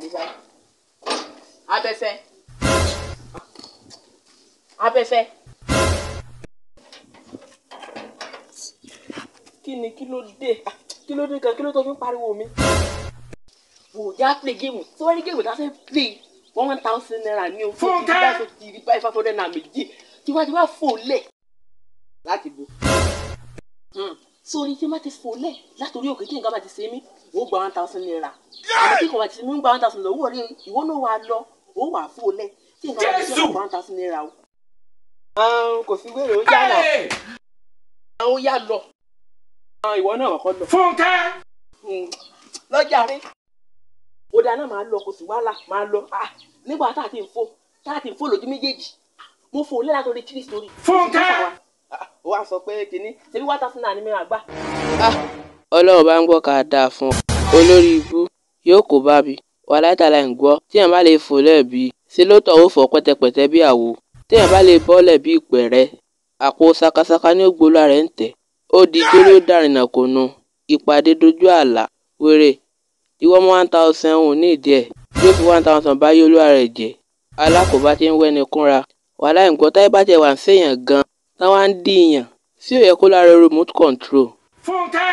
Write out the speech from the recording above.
mi báyìí. abẹ́fẹ́ abẹ́fẹ́. kí ni kí ló dé Ah, kí ló dé gan kí ló tó fi ń pariwo mi. wò ó já play game tí wọ́n ní game tá a fẹ́ play one thousand naira ní o. Fúnkẹ́! tí wọ́n ti rí báyìí five hundred naira méjì tí wọ́n ti wá fò lẹ̀ láti bo. sórí tí wọ́n ti fò lẹ̀ látòrí òkè tí nǹkan bá ti ṣe mí ó gba one thousand naira. àmọ́ tí nǹkan bá ti ṣe mí ó gba one thousand naira owó rí ìwọ náà wà lọ ó wà fò lẹ̀ tí nǹkan bá ti ṣe mí ó gba one thousand naira o. kò sí wèrè ó yá lọ Hey! ó yá lọ. ìwọ náà kọ́kọ́ lọ Fúnkẹ́! lọ́jà rí ó dáná máa lọ kò sí wàhálà máa lọ Ah, nígbà tá a ti ń fò tá a ti ń fò lójú méjèèjì mo fò lẹ́la torí three story. Fúnkẹ́! Ah, ó wá sọ pé kínní ṣebí one thousand naira ni mi máa gbà. ọlọ́run bá ń gbọ́ ká dáa fún ọ olórí ibú yóò kó bá mi wà látàlá ń gbọ́ tíyẹn bá lè fò lẹ́ẹ̀bí ṣe ló tọ̀ ó fọ́ pẹ́tẹpẹ́tẹ bí àwo tíyẹn bá lè bọ́lẹ̀ bí ìpẹ̀rẹ́ àpò sakasaka ní ògbólá rẹ̀ ń tẹ̀ ó di jórí ó dàrínà kò nu ìpàdé dojú àlà wéré ìwọ mọ one thousand òun ní ìdí ẹ̀ yóò fi one thousand báyé olúwa rẹ̀ jẹ́ alákòóbá tí ń wẹ́ni kúnra wàhálà ìgbọ́ táyé bá tẹ̀ wà ń ṣèyàn gan táwa ń dìyàn sí òye kó lára remote control Fúnkẹ́!